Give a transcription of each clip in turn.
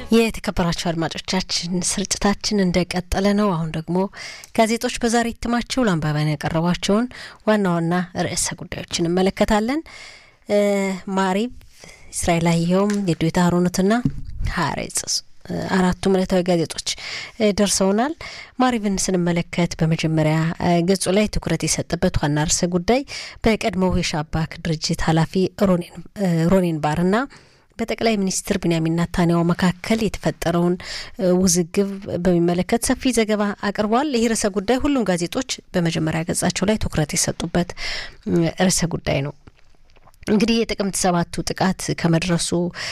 የተከበራቸው አድማጮቻችን ስርጭታችን እንደቀጠለ ነው። አሁን ደግሞ ጋዜጦች በዛሬ እትማቸው ለአንባቢያን ያቀረቧቸውን ዋና ዋና ርዕሰ ጉዳዮች እንመለከታለን። ማሪብ፣ እስራኤል አየሁም፣ የዱዌታ ሀሮኖትና ሀሬጽ አራቱም ዕለታዊ ጋዜጦች ደርሰውናል። ማሪብን ስንመለከት በመጀመሪያ ገጹ ላይ ትኩረት የሰጠበት ዋና ርዕሰ ጉዳይ በቀድሞው የሻባክ ድርጅት ኃላፊ ሮኔን ባርና በጠቅላይ ሚኒስትር ቢንያሚን ናታንያሁ መካከል የተፈጠረውን ውዝግብ በሚመለከት ሰፊ ዘገባ አቅርቧል። ይህ ርዕሰ ጉዳይ ሁሉም ጋዜጦች በመጀመሪያ ገጻቸው ላይ ትኩረት የሰጡበት ርዕሰ ጉዳይ ነው። እንግዲህ የጥቅምት ሰባቱ ጥቃት ከመድረሱ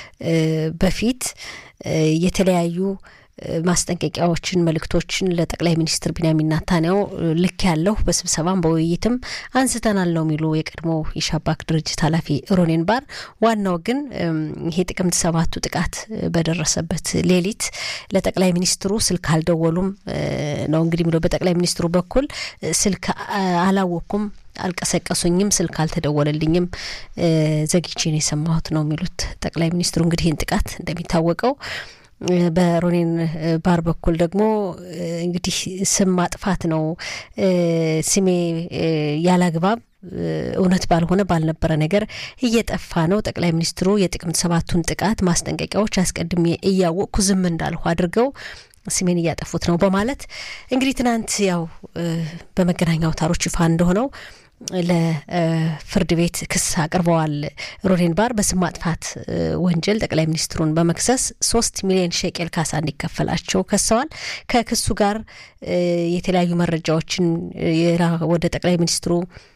በፊት የተለያዩ ማስጠንቀቂያዎችን፣ መልእክቶችን ለጠቅላይ ሚኒስትር ቢንያሚን ናታንያሁ ልክ ያለሁ በስብሰባም በውይይትም አንስተናል ነው የሚሉ የቀድሞ የሻባክ ድርጅት ኃላፊ ሮኔን ባር። ዋናው ግን ይሄ ጥቅምት ሰባቱ ጥቃት በደረሰበት ሌሊት ለጠቅላይ ሚኒስትሩ ስልክ አልደወሉም ነው እንግዲህ የሚለው በጠቅላይ ሚኒስትሩ በኩል ስልክ አላወቅኩም አልቀሰቀሱኝም፣ ስልክ አልተደወለልኝም፣ ዘግቼ ነው የሰማሁት ነው የሚሉት ጠቅላይ ሚኒስትሩ። እንግዲህ ይህን ጥቃት እንደሚታወቀው በሮኔን ባር በኩል ደግሞ እንግዲህ ስም ማጥፋት ነው፣ ስሜ ያላግባብ እውነት ባልሆነ ባልነበረ ነገር እየጠፋ ነው። ጠቅላይ ሚኒስትሩ የጥቅምት ሰባቱን ጥቃት ማስጠንቀቂያዎች አስቀድሜ እያወቅኩ ዝም እንዳልሁ አድርገው ስሜን እያጠፉት ነው በማለት እንግዲህ ትናንት ያው በመገናኛ አውታሮች ይፋ እንደሆነው ለፍርድ ቤት ክስ አቅርበዋል። ሮኔን ባር በስም ማጥፋት ወንጀል ጠቅላይ ሚኒስትሩን በመክሰስ ሶስት ሚሊዮን ሼቄል ካሳ እንዲከፈላቸው ከሰዋል። ከክሱ ጋር የተለያዩ መረጃዎችን ወደ ጠቅላይ ሚኒስትሩ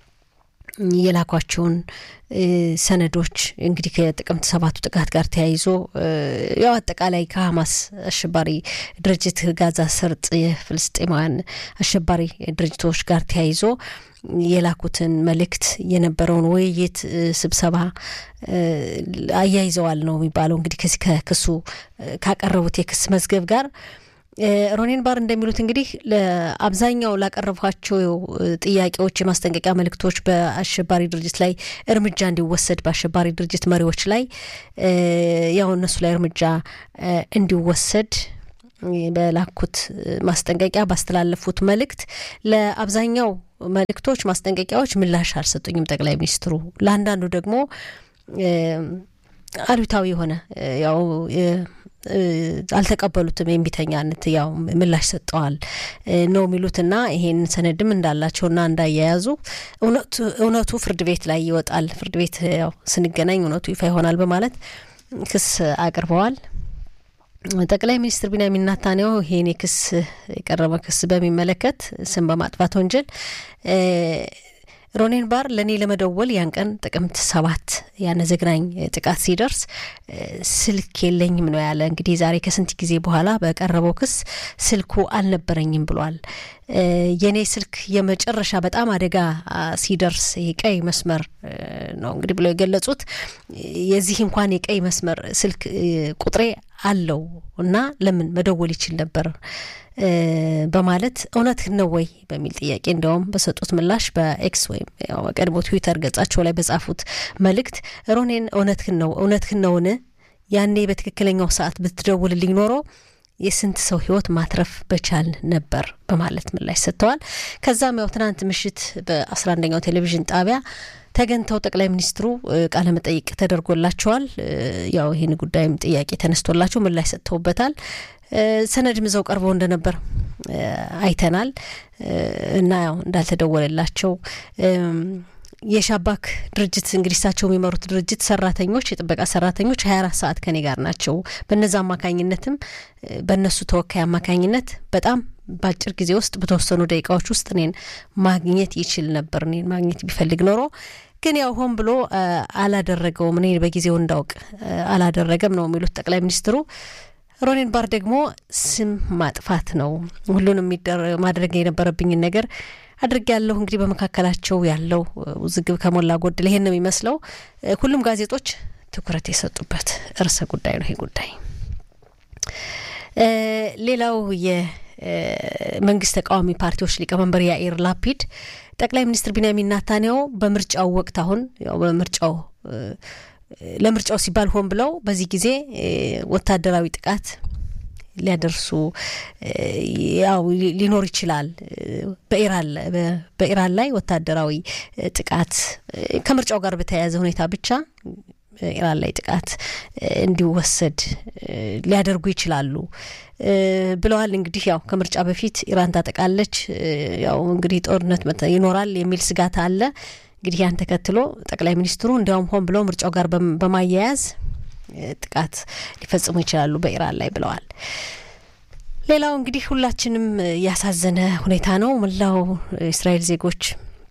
የላኳቸውን ሰነዶች እንግዲህ ከጥቅምት ሰባቱ ጥቃት ጋር ተያይዞ ያው አጠቃላይ ከሀማስ አሸባሪ ድርጅት ጋዛ ሰርጥ የፍልስጤማውያን አሸባሪ ድርጅቶች ጋር ተያይዞ የላኩትን መልእክት የነበረውን ውይይት ስብሰባ አያይዘዋል ነው የሚባለው። እንግዲህ ከዚህ ከክሱ ካቀረቡት የክስ መዝገብ ጋር ሮኔን ባር እንደሚሉት እንግዲህ ለአብዛኛው ላቀረቧቸው ጥያቄዎች፣ የማስጠንቀቂያ መልእክቶች በአሸባሪ ድርጅት ላይ እርምጃ እንዲወሰድ በአሸባሪ ድርጅት መሪዎች ላይ ያው እነሱ ላይ እርምጃ እንዲወሰድ በላኩት ማስጠንቀቂያ ባስተላለፉት መልእክት ለአብዛኛው መልእክቶች፣ ማስጠንቀቂያዎች ምላሽ አልሰጡኝም ጠቅላይ ሚኒስትሩ። ለአንዳንዱ ደግሞ አሉታዊ የሆነ ያው አልተቀበሉትም። የሚተኛነት ያው ምላሽ ሰጠዋል ነው የሚሉትና ይሄን ሰነድም እንዳላቸውና እንዳያያዙ እውነቱ ፍርድ ቤት ላይ ይወጣል፣ ፍርድ ቤት ያው ስንገናኝ እውነቱ ይፋ ይሆናል በማለት ክስ አቅርበዋል። ጠቅላይ ሚኒስትር ቢንያሚን ናታንያሁ ይሄን የክስ የቀረበ ክስ በሚመለከት ስም በማጥፋት ወንጀል ሮኔን ባር ለእኔ ለመደወል ያን ቀን ጥቅምት ሰባት ያነ ዘግናኝ ጥቃት ሲደርስ ስልክ የለኝም ነው ያለ። እንግዲህ ዛሬ ከስንት ጊዜ በኋላ በቀረበው ክስ ስልኩ አልነበረኝም ብሏል። የእኔ ስልክ የመጨረሻ በጣም አደጋ ሲደርስ የቀይ መስመር ነው እንግዲህ ብለው የገለጹት የዚህ እንኳን የቀይ መስመር ስልክ ቁጥሬ አለው እና ለምን መደወል ይችል ነበር በማለት እውነት ነው ወይ በሚል ጥያቄ እንዲያውም በሰጡት ምላሽ በኤክስ ወይም ቀድሞ ትዊተር ገጻቸው ላይ በጻፉት መልእክት ሮኔን እውነትህን ነው እውነትህን ነውን? ያኔ በትክክለኛው ሰዓት ብትደውልልኝ ኖሮ የስንት ሰው ሕይወት ማትረፍ በቻል ነበር በማለት ምላሽ ሰጥተዋል። ከዛም ያው ትናንት ምሽት በአስራ አንደኛው ቴሌቪዥን ጣቢያ ተገኝተው ጠቅላይ ሚኒስትሩ ቃለ መጠይቅ ተደርጎላቸዋል። ያው ይህን ጉዳይም ጥያቄ ተነስቶላቸው ምላሽ ሰጥተውበታል። ሰነድም ይዘው ቀርበው እንደነበር አይተናል እና ያው እንዳልተደወለላቸው የሻባክ ድርጅት እንግዲህ እሳቸው የሚመሩት ድርጅት ሰራተኞች የጥበቃ ሰራተኞች ሀያ አራት ሰዓት ከኔ ጋር ናቸው። በነዛ አማካኝነትም በእነሱ ተወካይ አማካኝነት በጣም በአጭር ጊዜ ውስጥ በተወሰኑ ደቂቃዎች ውስጥ እኔን ማግኘት ይችል ነበር። እኔን ማግኘት ቢፈልግ ኖሮ ግን ያው ሆን ብሎ አላደረገውም። እኔ በጊዜው እንዳውቅ አላደረገም ነው የሚሉት ጠቅላይ ሚኒስትሩ። ሮኔን ባር ደግሞ ስም ማጥፋት ነው ሁሉንም ማድረግ የነበረብኝን ነገር አድርግ ያለሁ እንግዲህ በመካከላቸው ያለው ውዝግብ ከሞላ ጎደል ይሄን ነው የሚመስለው። ሁሉም ጋዜጦች ትኩረት የሰጡበት ርዕሰ ጉዳይ ነው ይሄ ጉዳይ። ሌላው የመንግስት ተቃዋሚ ፓርቲዎች ሊቀመንበር ያኢር ላፒድ ጠቅላይ ሚኒስትር ቢንያሚን ናታንያሁ በምርጫው ወቅት አሁን ያው በምርጫው ለምርጫው ሲባል ሆን ብለው በዚህ ጊዜ ወታደራዊ ጥቃት ሊያደርሱ ያው ሊኖር ይችላል። በኢራን ላይ ወታደራዊ ጥቃት ከምርጫው ጋር በተያያዘ ሁኔታ ብቻ ኢራን ላይ ጥቃት እንዲወሰድ ሊያደርጉ ይችላሉ ብለዋል። እንግዲህ ያው ከምርጫ በፊት ኢራን ታጠቃለች፣ ያው እንግዲህ ጦርነት ይኖራል የሚል ስጋት አለ። እንግዲህ ያን ተከትሎ ጠቅላይ ሚኒስትሩ እንዲያውም ሆን ብለው ምርጫው ጋር በማያያዝ ጥቃት ሊፈጽሙ ይችላሉ በኢራን ላይ ብለዋል። ሌላው እንግዲህ ሁላችንም ያሳዘነ ሁኔታ ነው። መላው እስራኤል ዜጎች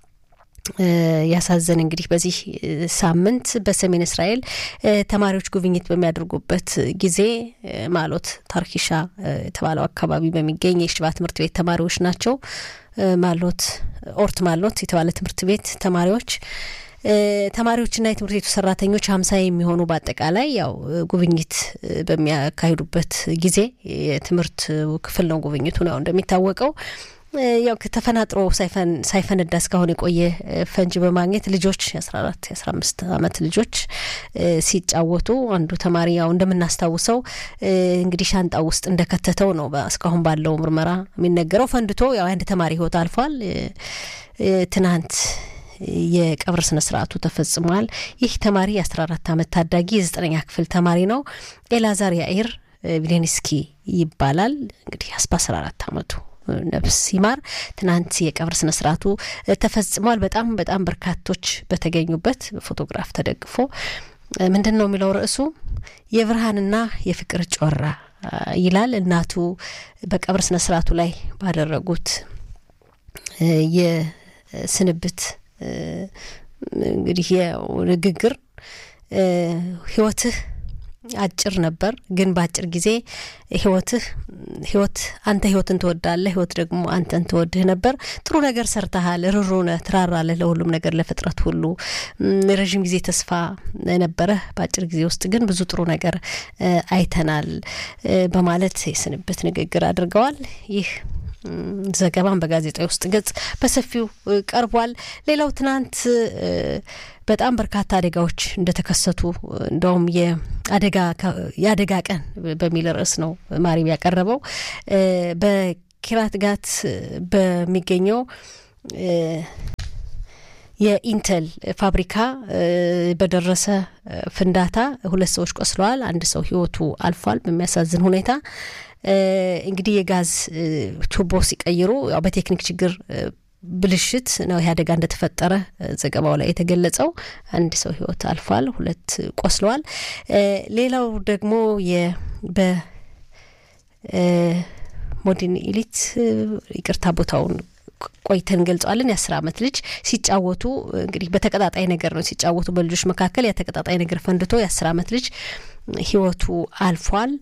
ያሳዘን እንግዲህ በዚህ ሳምንት በሰሜን እስራኤል ተማሪዎች ጉብኝት በሚያደርጉበት ጊዜ ማሎት ታርኪሻ የተባለው አካባቢ በሚገኝ የሽባ ትምህርት ቤት ተማሪዎች ናቸው። ማሎት ኦርት ማሎት የተባለ ትምህርት ቤት ተማሪዎች ተማሪዎችና የትምህርት ቤቱ ሰራተኞች ሀምሳ የሚሆኑ በአጠቃላይ ያው ጉብኝት በሚያካሂዱበት ጊዜ የትምህርት ክፍል ነው ጉብኝቱ ነው እንደሚታወቀው ያው ተፈናጥሮ ሳይፈነዳ እስካሁን የቆየ ፈንጅ በማግኘት ልጆች የአስራ አራት የአስራ አምስት አመት ልጆች ሲጫወቱ አንዱ ተማሪ ያው እንደምናስታውሰው እንግዲህ ሻንጣ ውስጥ እንደከተተው ነው እስካሁን ባለው ምርመራ የሚነገረው። ፈንድቶ ያው አንድ ተማሪ ህይወት አልፏል። ትናንት የቀብር ስነ ስርዓቱ ተፈጽሟል። ይህ ተማሪ የአስራ አራት አመት ታዳጊ የዘጠነኛ ክፍል ተማሪ ነው። ኤላዛር ያኢር ቪሌንስኪ ይባላል። እንግዲህ በአስራ አራት አመቱ ነፍስ ይማር። ትናንት የቀብር ስነ ስርዓቱ ተፈጽሟል። በጣም በጣም በርካቶች በተገኙበት በፎቶግራፍ ተደግፎ ምንድን ነው የሚለው ርዕሱ የብርሃንና የፍቅር ጮራ ይላል። እናቱ በቀብር ስነ ስርዓቱ ላይ ባደረጉት የስንብት እንግዲህ ንግግር ህይወትህ አጭር ነበር፣ ግን በአጭር ጊዜ ህይወትህ ህይወት አንተ ህይወትን ትወዳለህ፣ ህይወት ደግሞ አንተን ትወድህ ነበር። ጥሩ ነገር ሰርተሃል፣ ርሩ ነህ፣ ትራራለህ ለሁሉም ነገር ለፍጥረት ሁሉ። ረዥም ጊዜ ተስፋ ነበረህ፣ በአጭር ጊዜ ውስጥ ግን ብዙ ጥሩ ነገር አይተናል በማለት የስንብት ንግግር አድርገዋል። ይህ ዘገባን በጋዜጣዊ ውስጥ ገጽ በሰፊው ቀርቧል። ሌላው ትናንት በጣም በርካታ አደጋዎች እንደተከሰቱ እንደውም የአደጋ ቀን በሚል ርዕስ ነው ማሪብ ያቀረበው። በኪራት ጋት በሚገኘው የኢንተል ፋብሪካ በደረሰ ፍንዳታ ሁለት ሰዎች ቆስለዋል። አንድ ሰው ህይወቱ አልፏል በሚያሳዝን ሁኔታ። እንግዲህ የጋዝ ቱቦ ሲቀይሩ ያው በቴክኒክ ችግር ብልሽት ነው ይህ አደጋ እንደተፈጠረ ዘገባው ላይ የተገለጸው። አንድ ሰው ህይወት አልፏል፣ ሁለት ቆስለዋል። ሌላው ደግሞ በሞዲን ኢሊት ይቅርታ ቦታውን ቆይተን እንገልጸዋለን። የአስር አመት ልጅ ሲጫወቱ እንግዲህ በተቀጣጣይ ነገር ነው ሲጫወቱ በልጆች መካከል ያ ተቀጣጣይ ነገር ፈንድቶ የአስር አመት ልጅ ህይወቱ አልፏል።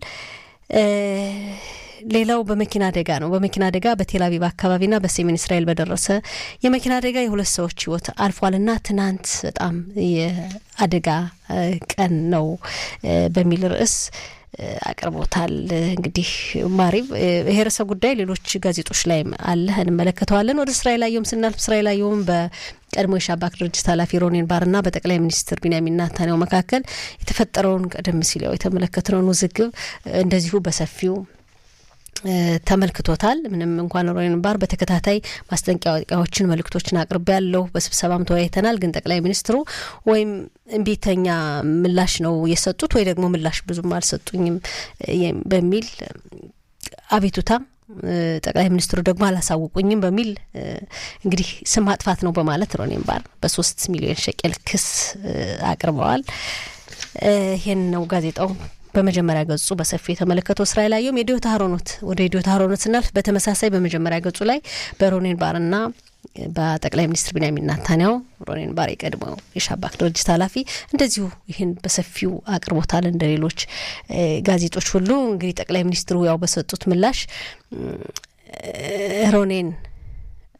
ሌላው በመኪና አደጋ ነው። በመኪና አደጋ በቴል አቪቭ አካባቢና በሰሜን እስራኤል በደረሰ የመኪና አደጋ የሁለት ሰዎች ህይወት አልፏልና ትናንት በጣም የአደጋ ቀን ነው በሚል ርዕስ አቅርቦታል። እንግዲህ ማሪብ ይሄ ርዕሰ ጉዳይ ሌሎች ጋዜጦች ላይም አለ እንመለከተዋለን። ወደ እስራኤል አየሁም ስናልፍ እስራኤል አየሁም በቀድሞ የሻባክ ድርጅት ኃላፊ ሮኔን ባርና በጠቅላይ ሚኒስትር ቢንያሚን ኔታንያሁ መካከል የተፈጠረውን ቀደም ሲል ያው የተመለከትነውን ውዝግብ እንደዚሁ በሰፊው ተመልክቶታል። ምንም እንኳን ሮኔን ባር በተከታታይ ማስጠንቀቂያዎችን፣ መልእክቶችን አቅርቤ ያለው በስብሰባም ተወያይተናል። ግን ጠቅላይ ሚኒስትሩ ወይም እምቢተኛ ምላሽ ነው የሰጡት ወይ ደግሞ ምላሽ ብዙም አልሰጡኝም በሚል አቤቱታ ጠቅላይ ሚኒስትሩ ደግሞ አላሳውቁኝም በሚል እንግዲህ ስም ማጥፋት ነው በማለት ሮኔን ባር በሶስት ሚሊዮን ሸቄል ክስ አቅርበዋል። ይህን ነው ጋዜጣው በመጀመሪያ ገጹ በሰፊው የተመለከተው እስራኤል አየሁም የዲዮታ ሀሮኖት ወደ ዲዮታ ሀሮኖት ስናልፍ በተመሳሳይ በመጀመሪያ ገጹ ላይ በሮኔን ባርና በጠቅላይ ሚኒስትር ቢንያሚን ኔታንያሁ ሮኔን ባር የቀድሞው የሻባክ ድርጅት ኃላፊ እንደዚሁ ይህን በሰፊው አቅርቦታል። እንደ ሌሎች ጋዜጦች ሁሉ እንግዲህ ጠቅላይ ሚኒስትሩ ያው በሰጡት ምላሽ ሮኔን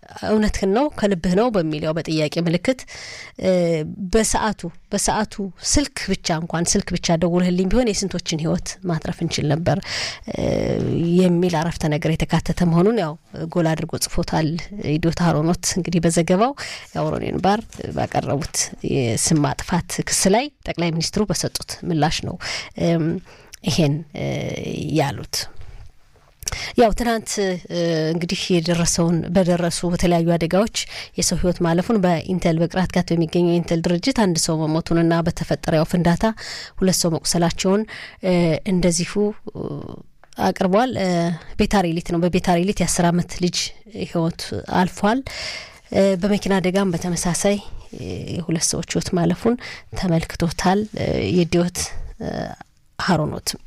እውነትህን ነው ከልብህ ነው በሚል ያው በጥያቄ ምልክት በሰዓቱ በሰዓቱ ስልክ ብቻ እንኳን ስልክ ብቻ ደውልህልኝ ቢሆን የስንቶችን ሕይወት ማትረፍ እንችል ነበር የሚል አረፍተ ነገር የተካተተ መሆኑን ያው ጎል አድርጎ ጽፎታል ኢዶታ ሀሮኖት እንግዲህ በዘገባው ያው ሮኔን ባር ባቀረቡት የስም ማጥፋት ክስ ላይ ጠቅላይ ሚኒስትሩ በሰጡት ምላሽ ነው ይሄን ያሉት። ያው ትናንት እንግዲህ የደረሰውን በደረሱ በተለያዩ አደጋዎች የሰው ህይወት ማለፉን በኢንቴል በቅራት ጋት በሚገኘው የኢንቴል ድርጅት አንድ ሰው መሞቱንና በተፈጠረ ያው ፍንዳታ ሁለት ሰው መቁሰላቸውን እንደዚሁ አቅርቧል። ቤታሪሊት ነው። በቤታሪሊት የአስር አመት ልጅ ህይወት አልፏል። በመኪና አደጋም በተመሳሳይ የሁለት ሰዎች ህይወት ማለፉን ተመልክቶታል። የዲዮት ሀሮኖትም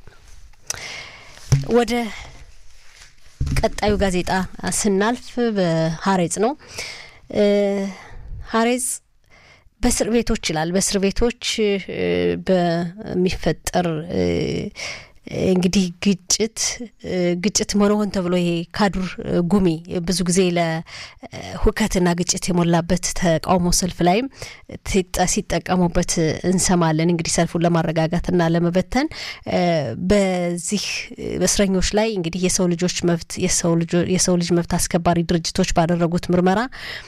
ወደ ቀጣዩ ጋዜጣ ስናልፍ በሀሬጽ ነው። ሀሬጽ በእስር ቤቶች ይላል። በእስር ቤቶች በሚፈጠር እንግዲህ ግጭት ግጭት ሆነ ሆን ተብሎ ይሄ ካዱር ጉሚ ብዙ ጊዜ ለሁከትና ግጭት የሞላበት ተቃውሞ ሰልፍ ላይም ሲጠቀሙበት እንሰማለን። እንግዲህ ሰልፉን ለማረጋጋትና ለመበተን በዚህ በእስረኞች ላይ እንግዲህ የሰው ልጆች መብት የሰው ልጅ መብት አስከባሪ ድርጅቶች ባደረጉት ምርመራ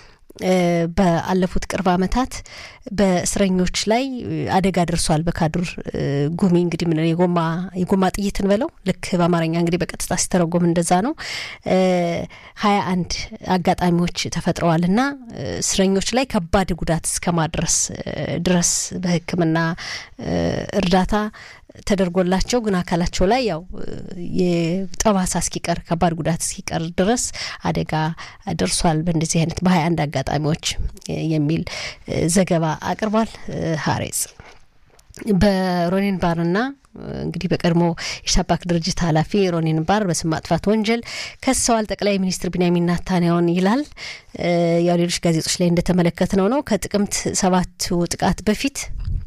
በአለፉት ቅርብ ዓመታት በእስረኞች ላይ አደጋ ደርሷል። በካዱር ጉሚ እንግዲህ ምን የጎማ የጎማ ጥይት እንበለው ልክ በአማርኛ እንግዲህ በቀጥታ ሲተረጎም እንደዛ ነው። ሀያ አንድ አጋጣሚዎች ተፈጥረዋል እና እስረኞች ላይ ከባድ ጉዳት እስከ ማድረስ ድረስ በሕክምና እርዳታ ተደርጎላቸው ግን አካላቸው ላይ ያው የጠባሳ እስኪቀር ከባድ ጉዳት እስኪቀር ድረስ አደጋ ደርሷል በእንደዚህ አይነት በሀያ አንድ አጋጣሚዎች የሚል ዘገባ አቅርቧል ሀሬጽ በሮኒን ባርና እንግዲህ በቀድሞ የሻባክ ድርጅት ኃላፊ ሮኒን ባር በስም ማጥፋት ወንጀል ከሰዋል ጠቅላይ ሚኒስትር ቢንያሚን ናታንያሁን ይላል። ያው ሌሎች ጋዜጦች ላይ እንደተመለከት ነው ነው ከጥቅምት ሰባቱ ጥቃት በፊት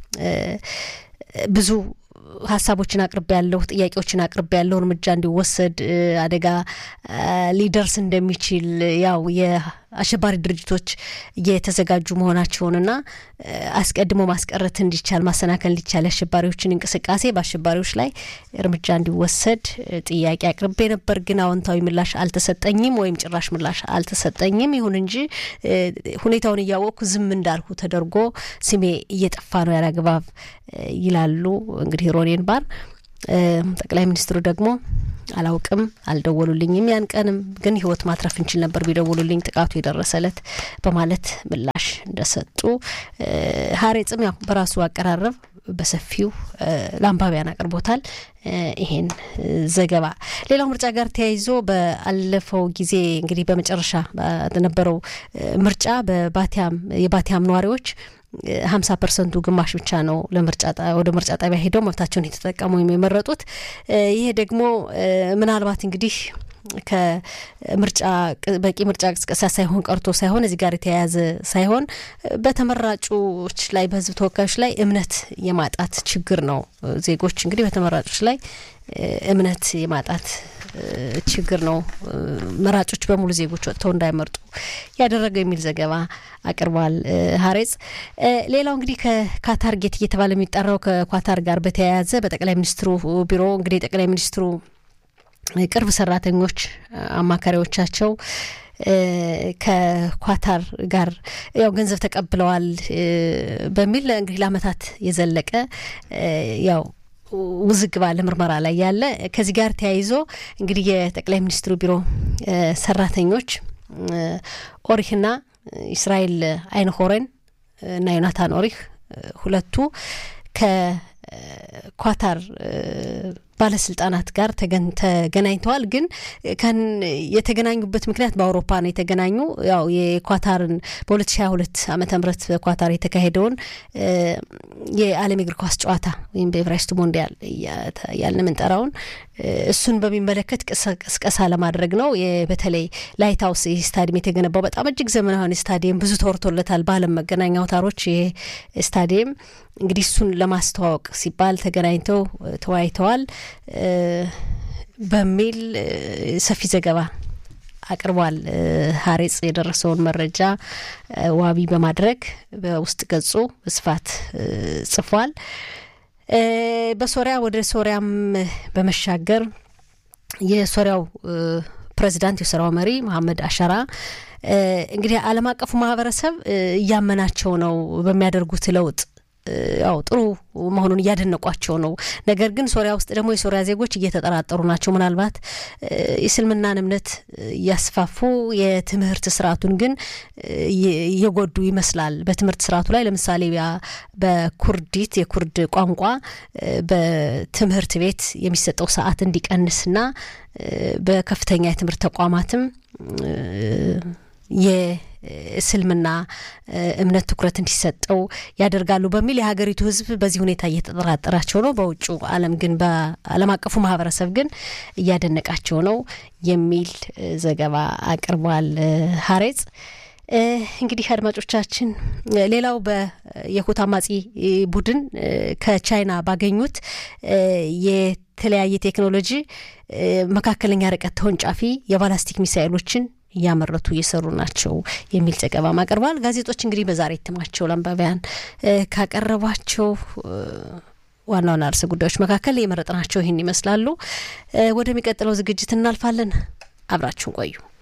ብዙ ሀሳቦችን አቅርቤ ያለሁ ጥያቄዎችን አቅርቤ ያለሁ እርምጃ እንዲወሰድ አደጋ ሊደርስ እንደሚችል ያው የአሸባሪ ድርጅቶች እየተዘጋጁ መሆናቸውንና አስቀድሞ ማስቀረት እንዲቻል ማሰናከል እንዲቻል የአሸባሪዎችን እንቅስቃሴ በአሸባሪዎች ላይ እርምጃ እንዲወሰድ ጥያቄ አቅርቤ ነበር። ግን አዎንታዊ ምላሽ አልተሰጠኝም ወይም ጭራሽ ምላሽ አልተሰጠኝም። ይሁን እንጂ ሁኔታውን እያወቅኩ ዝም እንዳልሁ ተደርጎ ስሜ እየጠፋ ነው ያላግባብ ይላሉ እንግዲህ ሮኔን ባር። ጠቅላይ ሚኒስትሩ ደግሞ አላውቅም፣ አልደወሉልኝም። ያን ቀንም ግን ህይወት ማትረፍ እንችል ነበር ቢደውሉልኝ ጥቃቱ የደረሰለት በማለት ምላሽ እንደሰጡ ሀሬጽም ያው በራሱ አቀራረብ በሰፊው ለአንባቢያን አቅርቦታል ይሄን ዘገባ። ሌላው ምርጫ ጋር ተያይዞ በአለፈው ጊዜ እንግዲህ በመጨረሻ በነበረው ምርጫ በባቲያም የባቲያም ነዋሪዎች ሀምሳ ፐርሰንቱ ግማሽ ብቻ ነው ለምርጫ ወደ ምርጫ ጣቢያ ሄደው መብታቸውን የተጠቀሙ የመረጡት። ይሄ ደግሞ ምናልባት እንግዲህ ከምርጫ በቂ ምርጫ ቅስቀሳ ሳይሆን ቀርቶ ሳይሆን እዚህ ጋር የተያያዘ ሳይሆን በተመራጮች ላይ በህዝብ ተወካዮች ላይ እምነት የማጣት ችግር ነው። ዜጎች እንግዲህ በተመራጮች ላይ እምነት የማጣት ችግር ነው። መራጮች በሙሉ ዜጎች ወጥተው እንዳይመርጡ ያደረገው የሚል ዘገባ አቅርቧል ሀሬጽ። ሌላው እንግዲህ ከካታር ጌት እየተባለ የሚጠራው ከኳታር ጋር በተያያዘ በጠቅላይ ሚኒስትሩ ቢሮ እንግዲህ ጠቅላይ ሚኒስትሩ ቅርብ ሰራተኞች አማካሪዎቻቸው ከኳታር ጋር ያው ገንዘብ ተቀብለዋል በሚል እንግዲህ ለአመታት የዘለቀ ያው ውዝግብ አለ፣ ምርመራ ላይ ያለ። ከዚህ ጋር ተያይዞ እንግዲህ የጠቅላይ ሚኒስትሩ ቢሮ ሰራተኞች ኦሪህና እስራኤል አይንሆረን እና ዮናታን ኦሪህ ሁለቱ ከኳታር ባለስልጣናት ጋር ተገናኝተዋል። ግን ከን የተገናኙበት ምክንያት በአውሮፓ ነው የተገናኙ ያው የኳታርን በ2022 ዓመተ ምህረት በኳታር የተካሄደውን የዓለም የእግር ኳስ ጨዋታ ወይም በኤቨራይስቱ ሞንዲያል ያልን የምንጠራውን እሱን በሚመለከት ቅስቀሳ ለማድረግ ነው። በተለይ ላይት ሀውስ ይህ ስታዲየም የተገነባው በጣም እጅግ ዘመናዊ ስታዲየም ብዙ ተወርቶለታል በዓለም መገናኛ አውታሮች። ይህ ስታዲየም እንግዲህ እሱን ለማስተዋወቅ ሲባል ተገናኝተው ተወያይተዋል በሚል ሰፊ ዘገባ አቅርቧል። ሀሬጽ የደረሰውን መረጃ ዋቢ በማድረግ በውስጥ ገጹ በስፋት ጽፏል። በሶሪያ ወደ ሶሪያም በመሻገር የሶሪያው ፕሬዚዳንት የሶሪያው መሪ መሐመድ አሸራ እንግዲህ ዓለም አቀፉ ማህበረሰብ እያመናቸው ነው በሚያደርጉት ለውጥ ያው ጥሩ መሆኑን እያደነቋቸው ነው። ነገር ግን ሶሪያ ውስጥ ደግሞ የሶሪያ ዜጎች እየተጠራጠሩ ናቸው። ምናልባት የእስልምናን እምነት እያስፋፉ የትምህርት ስርዓቱን ግን እየጎዱ ይመስላል። በትምህርት ስርዓቱ ላይ ለምሳሌ በኩርዲት የኩርድ ቋንቋ በትምህርት ቤት የሚሰጠው ሰዓት እንዲቀንስና በከፍተኛ የትምህርት ተቋማትም የእስልምና እምነት ትኩረት እንዲሰጠው ያደርጋሉ በሚል የሀገሪቱ ሕዝብ በዚህ ሁኔታ እየተጠራጠራቸው ነው። በውጩ ዓለም ግን በዓለም አቀፉ ማህበረሰብ ግን እያደነቃቸው ነው የሚል ዘገባ አቅርቧል ሀሬጽ። እንግዲህ አድማጮቻችን፣ ሌላው የሁቲ አማጺ ቡድን ከቻይና ባገኙት የተለያየ ቴክኖሎጂ መካከለኛ ርቀት ተወንጫፊ የባላስቲክ ሚሳይሎችን እያመረቱ እየሰሩ ናቸው የሚል ዘገባም አቅርቧል። ጋዜጦች እንግዲህ በዛሬ እትማቸው ለአንባቢያን ካቀረቧቸው ዋና ዋና ርዕሰ ጉዳዮች መካከል የመረጥናቸው ይህን ይመስላሉ። ወደሚቀጥለው ዝግጅት እናልፋለን። አብራችሁን ቆዩ።